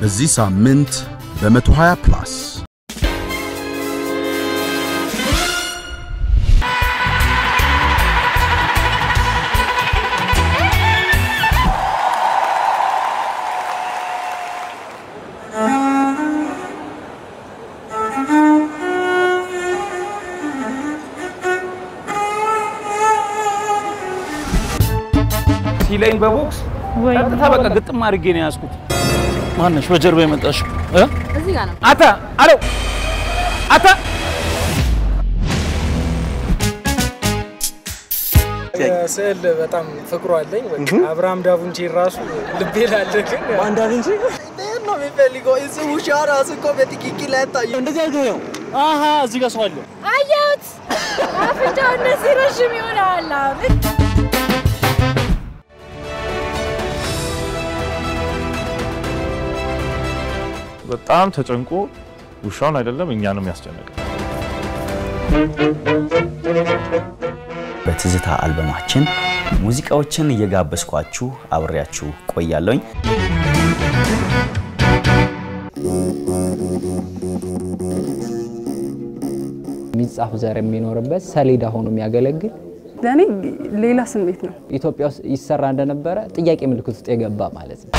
በዚህ ሳምንት በ120 ፕላስ ሲለኝ በቦክስ ቀጥታ በቃ ግጥም አድርጌ ነው ያዝኩት። ማነሽ በጀርባ የመጣሽው እ? እዚህ ጋር ነው። አታ አሎ አታ ስዕል በጣም ፍቅሩ አለኝ። በቃ አብርሃም ዳቡንቺ ራሱ ልቤ ላለ ግን አንድ አግኝቼ ነው የሚፈልገው እሱ ውሻ ራሱ እኮ በትክክል አይታየም። እንደዚህ አድርገው ነው። አሀ እዚህ ጋር ሰው አለ። አየሁት። አፍንጫው እንደዚህ ረዥም ይሆናል። አሁን በጣም ተጨንቆ ውሻውን አይደለም እኛንም ያስጨነቀ በትዝታ አልበማችን ሙዚቃዎችን እየጋበዝኳችሁ አብሬያችሁ ቆያለሁኝ። የሚጻፍ ዘር የሚኖርበት ሰሌዳ ሆኖ የሚያገለግል ለእኔ ሌላ ስሜት ነው። ኢትዮጵያ ውስጥ ይሰራ እንደነበረ ጥያቄ ምልክት ውስጥ የገባ ማለት ነው።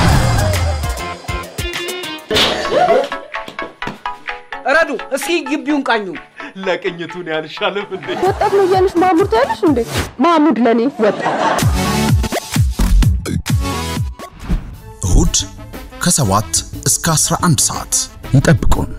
ረዱ እስኪ ግቢውን ቃኙ። ለቅኝቱን ያልሻለም እንዴ? ወጣት ነው እያለሽ ማሙድ ትያለሽ እንዴ? ማሙድ ለእኔ ወጣት እሁድ ከ7 እስከ 11 ሰዓት ይጠብቁን።